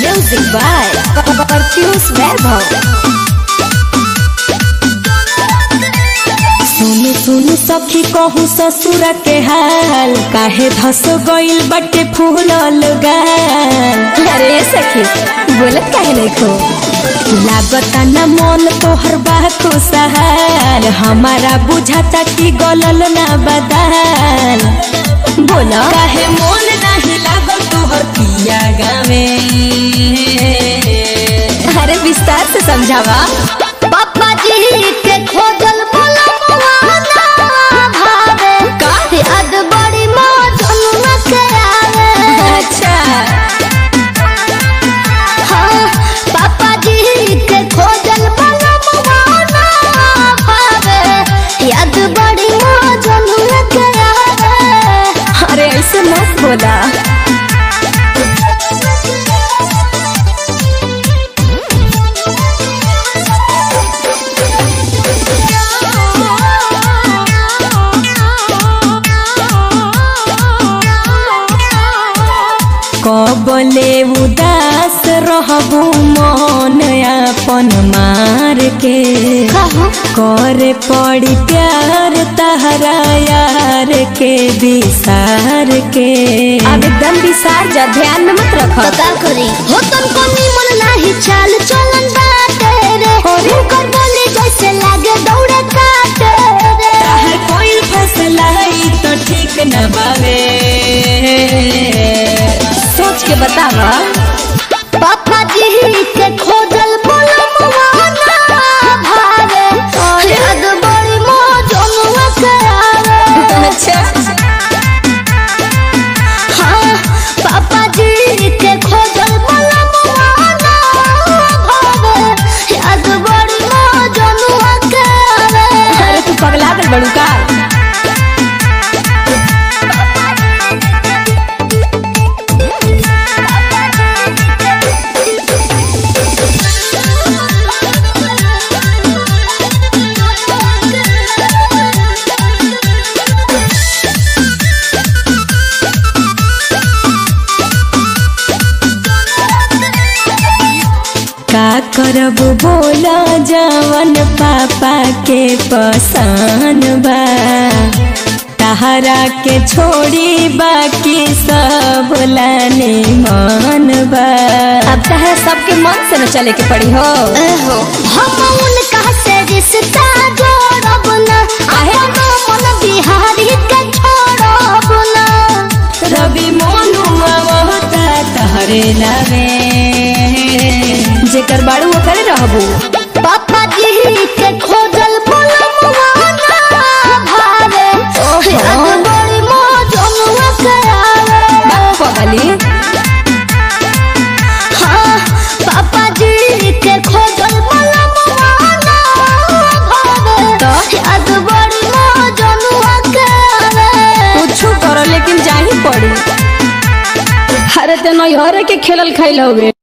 Music by Perfius Vaibhav. सुन सुन सखी कहू ससुर के हाल काहे धस गइल बटे फूलल गाल अरे सखी बोलत काहे नहीं खो लागता न मन तोहर बा खुशहाल हमारा बुझाता कि गलल ना बदाल बोला काहे मोन नहीं लागल तोहर पिया गावे अरे विस्तार से समझावा पापा जी के खोजल बोलवा ना भावे काहे अद बड़ी मौजन के आवे अच्छा हाँ पापा जी के खोजल बोलवा ना भावे याद बड़ी मौजन के आवे अरे ऐसे मत बोला कबले उदास रहबू मन अपन मार के कहो करे पड़ी प्यार तहरा यार के विसार के अब एकदम विसार जा ध्यान में मत रखो तो का करी हो तुमको निमन नाही चाल चलन बाटे रे हुनकर बोले जैसे लागे दौड़े काटे रे हर कोई फैसला ही तो ठीक न बावे सोच के बतावा पापा जी के खोजल बोलवा ना भावे याद बड़ी मौजनुआ के आवे अच्छा हाँ पापा जी के खोजल बोलवा ना भावे याद बड़ी मौजनुआ के आवे अरे तू पगला गल बड़ू का का करब बोला जवन पापा के पसंद बा तहरा के छोड़ी बाकी सब लाने मन बा अब तहरा सबके मन से न चले के पड़ी हो एहो, हम उनका से रिश्ता जोड़ब ना अपनो मन बिहारी के छोड़ब ना रवि मोनू आवता तहरे लावे जेकर बाड़ू ओकरे रहबू पापा जी के खोजल बोलवा ना भावे याद बड़ी मौजनुआ के आवे पगली हाँ पापा जी के खोजल बोलवा ना भावे तो? याद बड़ी मौजनुआ के आवे कुछ करो लेकिन जाही पड़ी अरे ते नैहरे के खेलल खाइल हवे